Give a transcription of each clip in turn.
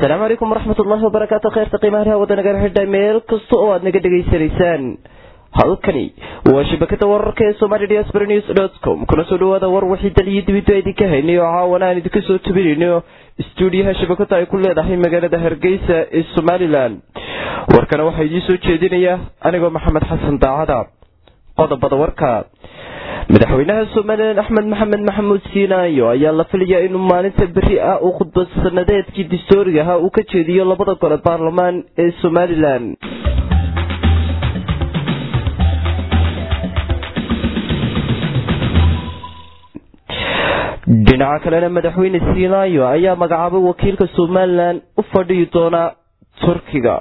asalaamu calaykum waraxmat ullaahi wabarakaatu kheyrta qiimaha hawada naga xidhay meel kasta oo aad naga dhegaysanaysaan halkani waa shabakada wararka ee somali diaspora news dot com kuna soo dhawaada war wixii dal iyo dibidba idinka haynay oo caawana aan idinka soo tubinayno stuudiyaha shabakada ay ku leedahay magaalada hargeysa ee somalilan warkana waxaa idiin soo jeedinaya anigoo maxamed xasan daacada qodobada warka madaxweynaha somalilan axmed maxamed maxamuud siinaayo ayaa la filayaa inuu maalinta beri ah uu khudbad sanadeedkii dastooriga ahaa uu ka jeediyo labada gole baarlamaan ee somalilan dhinaca kalena madaxweyne siinaayo ayaa magacaabay wakiilka somalilan u fadhiyi doona turkiga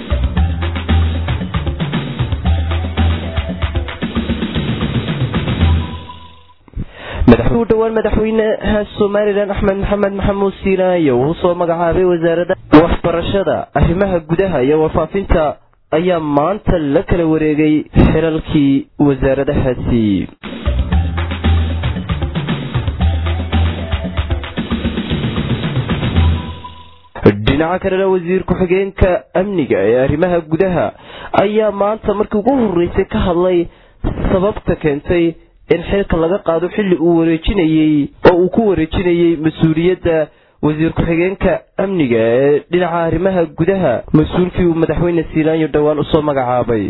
u dhowaan madaxweynaha somalilan axmed maxamed maxamuud siinaayo uu soo magacaabay wasaaradda waxbarashada arrimaha gudaha iyo warfaafinta ayaa maanta la kala wareegay xilalkii wasaaradahaasi dhinaca kalena wasiir ku-xigeenka amniga ee arrimaha gudaha ayaa maanta markii ugu horeysay ka hadlay sababta keentay in xilka laga qaado xilli uu wareejinayey oo uu ku wareejinayey mas-uuliyadda wasiir ku-xigeenka amniga ee dhinaca arrimaha gudaha mas-uulkii uu madaxweyne siilaanyo dhowaan usoo magacaabay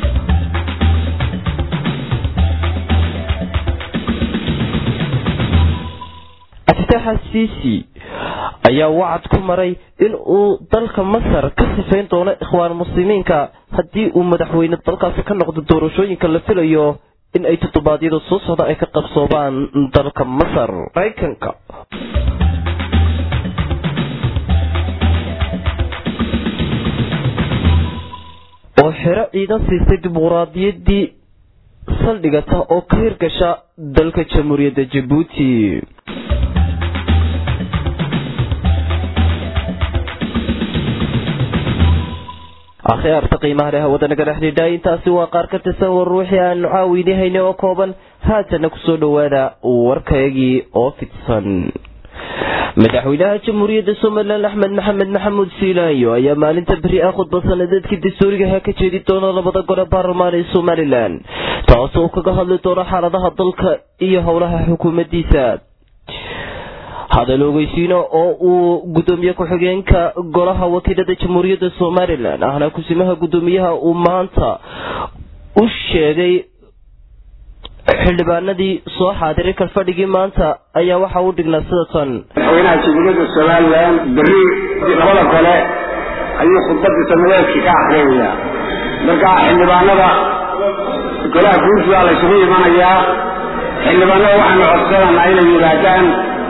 aftaaxa siisi ayaa wacad ku maray in uu dalka masar ka sifayn doono ikhwaan muslimiinka haddii uu madaxweyne dalkaasi ka noqdo doorashooyinka la filayo in ay toddobaadyada soo socda ay ka qabsoobaan dalka masar maraykanka oo xero ciidan siistay dimuquraadiyaddii saldhigata oo ka hirgasha dalka jamhuuriyadda jabuuti akhyaarta qiimaha leh hawada naga dhexdhidha intaasi waa qaar ka tirsan war ruuxii aanu caawini hayna oo kooban haatana kusoo dhowaada warkayagii oo fidsan madaxweynaha jamhuuriyadda somalilan axmed maxamed maxamuud siilaanyo ayaa maalinta beri ah khudbad sanadeedkii dastuurigaha ka jeedi doona labada gole baarlamaan ee somalilan taas oo kaga hadli doona xaaladaha dalka iyo howlaha xukuumaddiisa hadal ogeysiino oo uu gudoomiye ku-xigeenka golaha wakiilada jamhuuriyadda somalilan ahna kusimaha gudoomiyaha uu maanta u sheegay xildhibaanadii soo xaadiray kalfadhigii maanta ayaa waxa u dhignaa sida tan madaxweynaha jamhuuriyadda somalilan beri labada gole ayuu khudbadii sanadeedkii ka akriyayaa marka xildhibaanada golaha guursidaa la ysugu imanayaa xildhibaanada waxaanu codsananaa inay yimaadaan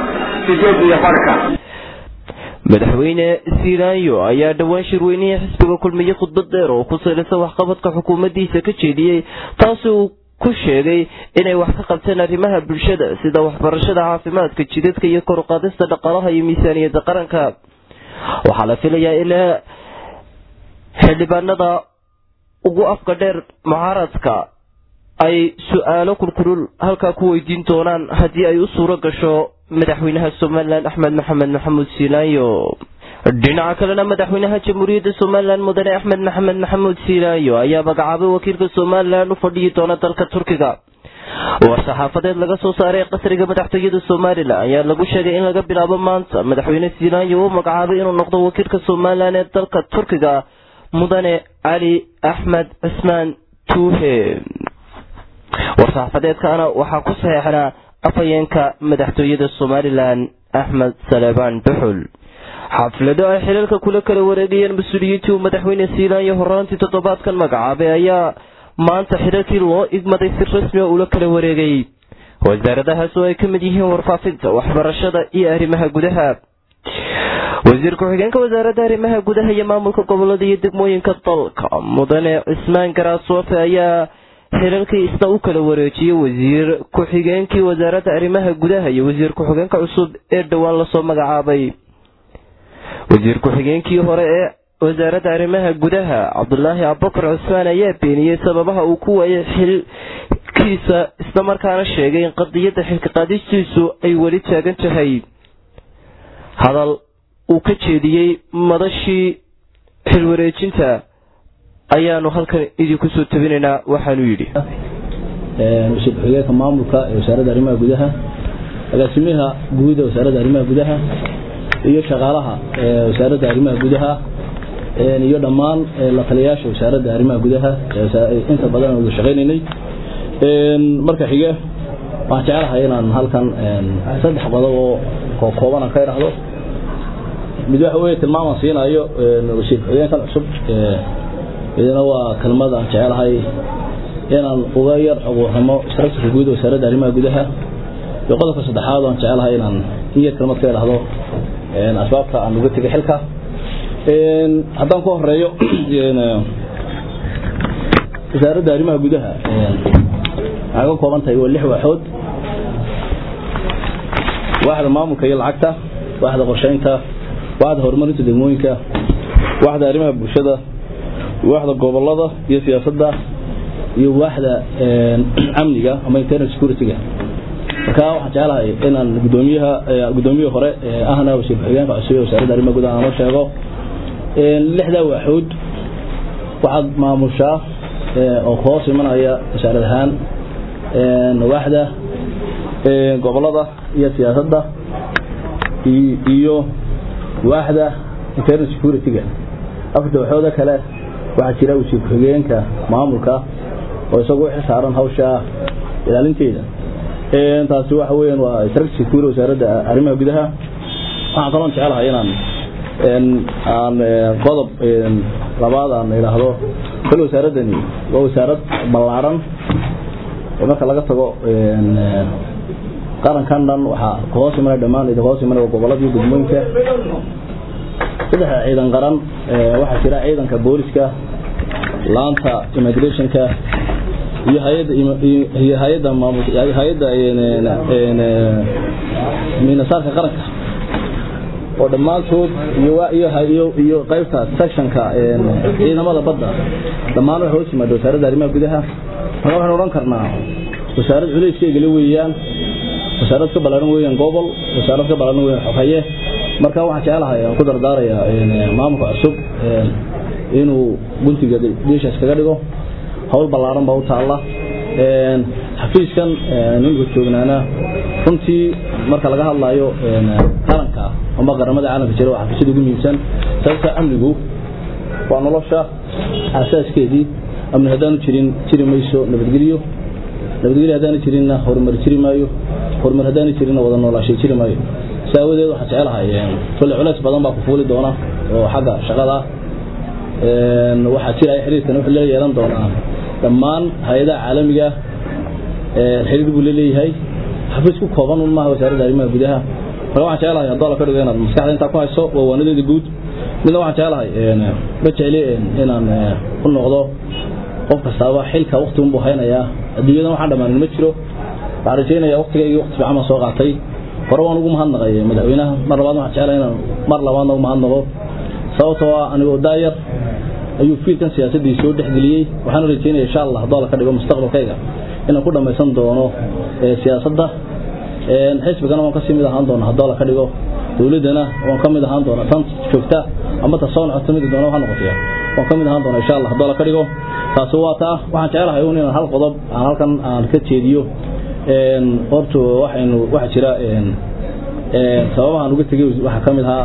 madaxweyne siilaanyo ayaa dhowaan shirweynihii xisbiga kulmiye khudbad dheer oo ku salaysan waxqabadka xukuumaddiisa ka jeediyey taasi uu ku sheegay inay wax ka qabteen arrimaha bulshada sida waxbarashada caafimaadka jidadka iyo koruqaadista dhaqaalaha iyo miisaaniyadda qaranka waxaa la filayaa in xildhibaanada ugu afka dheer mucaaradka ay su-aalo kulkulul halkaa ku weydiin doonaan haddii ay u suuro gasho madaxweynaha somalilan axmed maxamed maxamuud siilaanyo dhinaca kalena madaxweynaha jamhuuriyadda somalilan mudane axmed maxamed maxamuud siilaanyo ayaa magacaabay wakiilka somalilan u fadhiyi doona dalka turkiga war-saxaafadeed laga soo saaray qasriga madaxtooyada somalilan ayaa lagu sheegay in laga bilaabo maanta madaxweyne siilaanyo uu magacaabay inuu noqdo wakiilka somalilan ee dalka turkiga mudane cali axmed cismaan tuuhe war-saxaafadeedkaana waxaa ku saxeexnaa afhayeenka madaxtooyada somalilan axmed saleebaan duxul xaflado ay xilalka kula kala wareegayeen mas-uuliyiintii uu madaxweyne siilaanyo horaantii toddobaadkan magacaabay ayaa maanta xilalkii loo igmaday si rasmi a ula kala wareegay wasaaradahaas oo ay ka mid yihiin warfaafinta waxbarashada iyo arrimaha gudaha wasiir ku-xigeenka wasaaradda arrimaha gudaha iyo maamulka gobolada iyo degmooyinka dalka mudane cismaan garaasoofe ayaa xilalkii isna u kala wareejiyey wasiir ku-xigeenkii wasaaradda arrimaha gudaha iyo wasiir ku-xigeenka cusub ee dhowaan lasoo magacaabay wasiir ku-xigeenkii hore ee wasaaradda arrimaha gudaha cabdulaahi abubakar cusmaan ayaa beeniyey sababaha uu ku waayay xilkiisa isla markaana sheegay in qadiyadda xilka qaadistiisu ay weli taagan tahay hadal uu ka jeediyey madashii xilwareejinta ayaanu halkan idinku soo tabinaynaa waxaanu yidhi wasiir ku-xigeenka maamulka ee wasaaradda arrimaha gudaha agaasimaha guud ee wasaaradda arrimaha gudaha iyo shaqaalaha ee wasaaradda arrimaha gudaha iyo dhammaan la taliyayaasha wasaaradda arrimaha gudaha inta badan aan wada shaqaynaynay marka xige waxaan jecelahay inaan halkan saddex qodob oo kooban aan ka idhaahdo mid waxa weeye tilmaamaan siinayo wasiir ku-xigeenkan cusub idina waa kelmad aan jecelahay inaan uga yar xuquuqnimo structurka guud wasaaradda arrimaha gudaha iyo qodobka saddexaad aan jecelahay inaan in yar kelmad ka idhaahdo asbaabta aan uga tegay xilka haddaan ku horeeyo wasaaradda arrimaha gudaha waxay ka kooban tahay waa lix waaxood waaxda maamulka iyo lacagta waaxda qorsheynta waaxda horumarinta degmooyinka waaxda arrimaha bulshada waaxda gobolada iyo siyaasadda iyo waaxda amniga ama internal security-ga marka waxaan jeclahay inaan gudoomiyaha gudoomiyihii hore ahna wasiir ku-xigeenka cusub ee wasaaradda arrimaha gudaha aan la sheego lixdaa waaxood waxaad maamushaa oo hoos imanaya wasaarad ahaan waaxda gobolada iyo siyaasadda iyo waaxda internal security-ga afarta waxooda kale waxaa jira wasiir ku-xigeenka maamulka oo isagu wixii saaran hawsha ilaalinteeda taasi waxa weeyaan waa structure kuur wasaaradda arrimaha gudaha waxaan kaloo jecelahay inaan aan qodob labaad aan idhaahdo kal wasaaradani waa wasaarad ballaaran oo marka laga tago qarankan dhan waxaa kahoos imanaya dhammaan idin hoos imanaya gobolada iyo gudmooyinka saddexa ciidan qaran waxaa jira ciidanka booliska laanta immigrationka iyo hay'adda iyo hay'adda maamul hay'adda minasaarka qaranka oo dhammaantood iyo iyo iyo iyo qaybta sectionka ciidamada badda dhammaan waxay hoos yimaada wasaaradda arrimaha gudaha marka waxaan odhan karnaa wasaarad culayskeyga weeyaan wasaarad ka ballaaran weeyaan gobol wasaarad ka ballaaran weeyaan xogeeye marka waxaan jecelahay aan ku dardaarayaa maamulka cusub inuu guntiga geeshaas kaga dhigo hawl ballaaran baa u taalla xafiiskan ninka joognaana runtii marka laga hadlayo qaranka ama qaramada caalamka jira waa xafiisyada ugu muhiimsan sababta amnigu waa nolosha aasaaskeedii amni haddaanu jirin jiri mayso nabadgelyo nabadgelyo haddaanu jirinna horumar jiri maayo horumar haddaanu jirinna wada noolaashay jiri maayo si aawadeed waxaan jecelahay kolle culays badan baa ku fuuli doona oo xagga shaqada waxaa jiraya xiriirkan wuxuu la yeelan doonaa dhammaan hay-adaha caalamiga xiriir buu leeyahay xafiis ku kooban un maaha wasaaradda arrimaha gudaha marka waxaan jecelahay haddoo la ka dhigo inaad maskaxda intaa ku hayso waa waanadeeda guud midna waxaan jecelahay ma jecli inaan u noqdo qof kastaaba xilka waqti unbuu haynayaa adduunyadan waxaan dhammaanin ma jiro waxaan rajeynaya waqtigaygii waqti fiican baan soo qaatay hore waan ugu mahadnaqay madaxweynaha mar labaad waxaan jecelahay inaan mar labaadna ugu mahadnaqo sababtoo ah anigoo daayar ayuu fiilkan siyaasaddii soo dhexgeliyey waxaan rajeynaya insha allah haddoo la ka dhigo mustaqbalkayga inaan ku dhammaysan doono siyaasadda xisbigana waan kasii mid ahaan doona haddoo la ka dhigo dowladdana waan ka mid ahaan doona tan joogta ama ta soo nocota mid doona ha noqotaya waan ka mid ahaan doona insha allah haddoo la ka dhigo taasi waa taa waxaan jecelahay un inaan hal qodob aan halkan aan ka jeediyo horta waxaynu waxa jira sababahaan uga tegay waxaa ka mid ahaa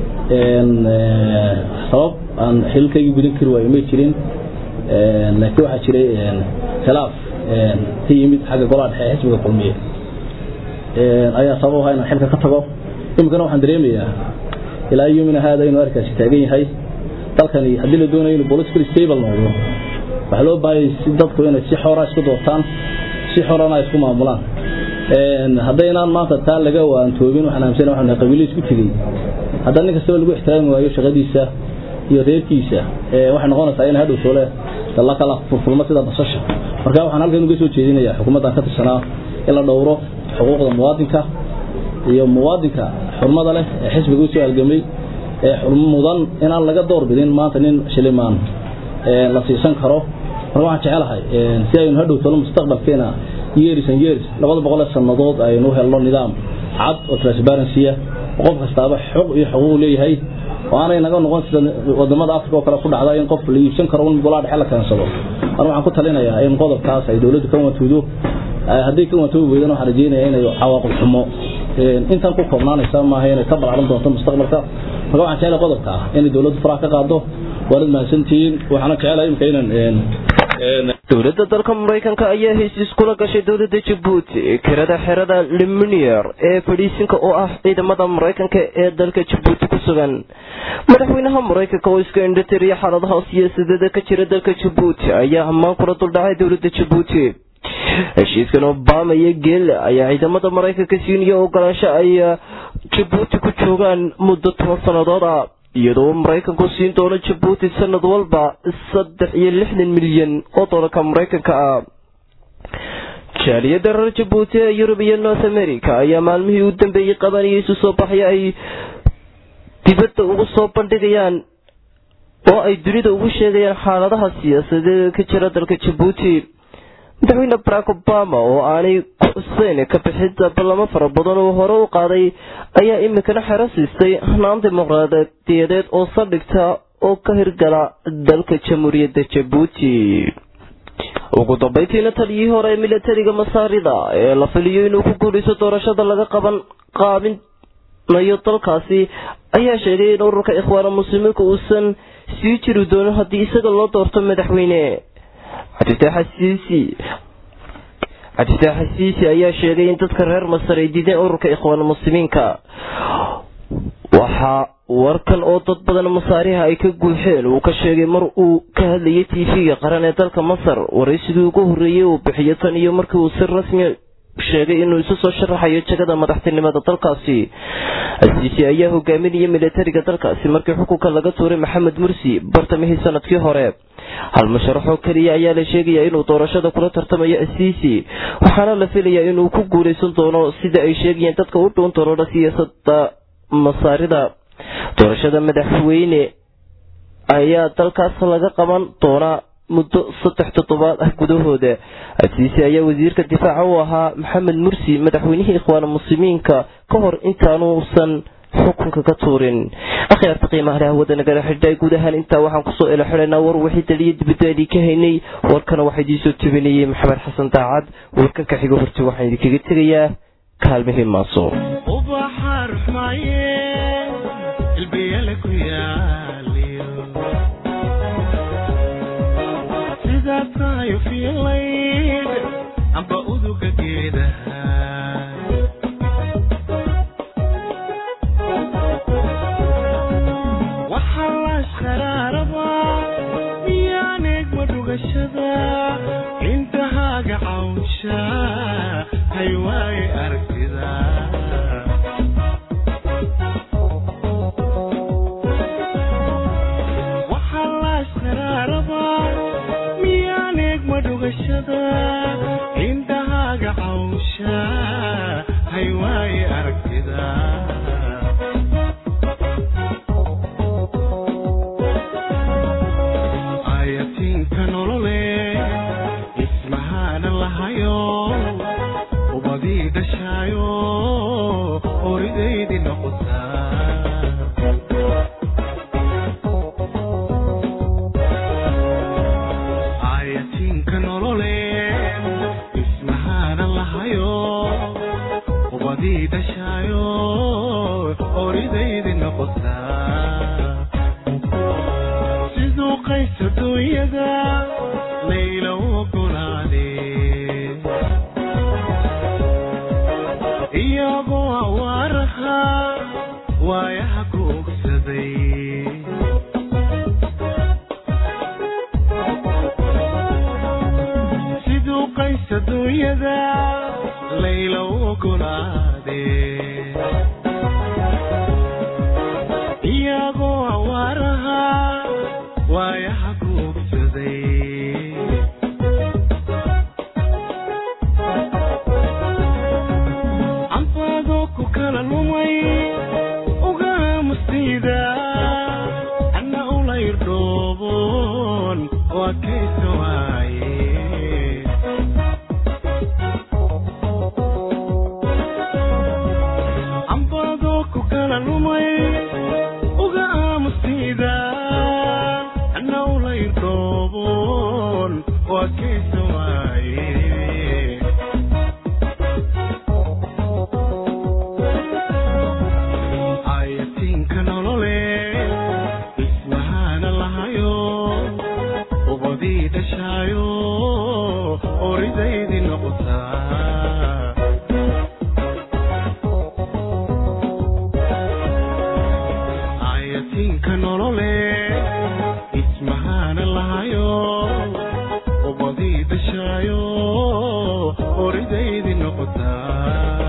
sabab aan xilkaygii gudan kari waayo may jirin laakiin waxaa jiray khilaaf ka yimid xagga golaha dhexe xisbiga kulmiye ayaa sabab ahaa inaan xilka ka tago iminkana waxaan dareemayaa ilaa yomina haada inuu arkaasi taagan yahay dalkani haddii la doonayo inuu political stable noqdo waxaa loo baahayay si dadku inay si xora isku doortaan si xorana isku maamulaan haddaynaan maanta taa laga waantoobin waxaan aamsana waxaan nahay qabiilo isku tegey haddana nin kastaba lagu ixtiraami waayo shaqadiisa iyo reerkiisa waxay noqonaysaa in hadhow soole dalla kala furfurmo sida basasha marka waxaan halkan uga soo jeedinayaa xukuumaddan ka tirsanaa in la dhowro xuquuqda muwaadinka iyo muwaadinka xurmada leh ee xisbiga u soo halgamay ee mudan inaan laga door bidin maanta nin shilimaan la siisan karo marka waxaan jecelahay si aynu hadhow tolo mustaqbalkeena years and years labada boqol ee sannadood aynu helno nidaam cad oo transparency qof kastaaba xuq iyo xuquuq leeyahay oo aanay naga noqon sida wadamada africa oo kale ku dhacda in qof la iibsan karo un golaa dhexe la keensado anu waxaan ku talinayaa in qodobkaas ay dowladdu ka wantuudo haddii ka wantoobi weydan waxaan rajeynaya inay cawaaqib xumo intan ku koobnaanaysa maaha inay ka balcaran doonto mustaqbalka marka waxaan jecelahay qodobka ah inay dowladdu faraha ka qaado waanad mahadsantihiin waxaana jecelahay imika inaan dowladda dalka maraykanka ayaa heshiis kula gashay dowladda jabuuti kirada xerada liminier ee fadhiisinka oo ah ciidamada maraykanka ee dalka jabuuti ku sugan madaxweynaha maraykanka oo iska indhatiriya xaaladaha siyaasadeeda ka jira dalka jabuuti ayaa ammaan kula duldhacay dowladda jabuuti heshiiskan obama iyo geelle ayaa ciidamada maraykanka siiniya ogolaansho ay jabuuti ku joogaan muddo toban sannadood ah iyadoo maraykanku siin doono jabuuti sanad walba saddex iyo lixdan milyan oo doolarka maraykanka ah jaaliyadda reer jabuuti ee yurub iyo north america ayaa maalmihii u dambeeyey qabanaya isu soo baxya ay dibadda ugu soo bandhigayaan oo ay dunida ugu sheegayaan xaaladaha siyaasadeed ka jira dalka jabuuti madaxweyne barack obama oo aanay ku xuseyn ka bixida ballamo fara badan oo hore u qaaday ayaa iminkana xero siistay hanaan dimuqraadiyadeed oo saldhigta oo ka hirgala dalka jamhuuriyadda jabuuti ugu dambeyntiina taliyihii hore ee milatariga masaarida ee la filiyo inuu ku guulaysto doorashada laga qaban qaabinayo dalkaasi ayaa sheegay in ururka ikhwaana muslimiinka uusan sii jiri doonin haddii isaga loo doorto madaxweyne cabdifitaax xasiisi ayaa sheegay in dadka reer masar ay diideen ururka ikhwaan muslimiinka waxaa warkan oo dad badan masaariha ay ka guuxeen uu ka sheegay mar uu ka hadlayay tv-ga qaran ee dalka masar waraysigii ugu horreeyey uu bixiyo tan iyo markii uu si rasmi sheegay inuu isu soo sharaxayo jagada madaxtinimada dalkaasi asiisi ayaa hogaaminaya milatariga dalkaasi markii xukunka laga tuuray maxamed mursi bartamihii sanadkii hore hal musharaxoo keliya ayaa la sheegayaa inuu doorashada kula tartamayo asiisi waxaana la filayaa inuu ku guulaysan doono sida ay sheegayeen dadka u dhuun doonoona siyaasada masaarida doorashada madaxweyne ayaa dalkaas laga qaban doonaa muddo saddex toddobaad ah gudahooda asiisi ayaa wasiirka difaaca u ahaa maxamed mursi madaxweynihii ikhwaan muslimiinka ka hor intaanuusan xukunka ka tuurin akhyaarta qiimaha leh hawada nagala xidhay guud ahaan intaa waxaan kusoo ila xidhaynaa war wixii daliya dibadda idin ka haynay warkana waxaa idiin soo tubinayay maxamed xasan daacad warkan ka xigo horti waxaan idinkaga tegayaa kaalmihii maaso amba uduga geedaha waxaa laashqaraaraba miyaan eegma dhugashada intahaaga cawnsha hay waaye aragtida waxaa laashqaraaraba miyaan eegma dhugashada intahaaga cawnsha hay waaye aragtida ayatinka nolole ismahaana lahayo ubadii dhashaayo oridaydii noqotaa ayatinka nolole ismahaana lahayo ubadii dhashaayo oridaydii noqotaa siduu qayso duunyada layla u ogolaade iyagoo awaaraha waayaha ku ogsaday siduu qayso duunyada layla u ogolaade iyagoo awaaraha waayaha ku ogsaday canfaadoo ku kala lumay ugaamustayda anna ula irdhooboon oo adkaysa waaye canfaadoo ku kala ubadii dhashaayo oridaydii noqotaa ayatiinka nolole ismahaana lahayo ubadii dhashaayo oridaydii noqotaa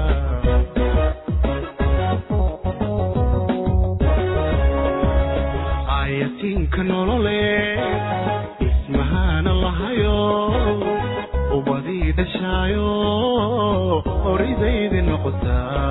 ayatiinka nolole ismahaana lahayo ubadii dhashaayo oridaydii noqotaa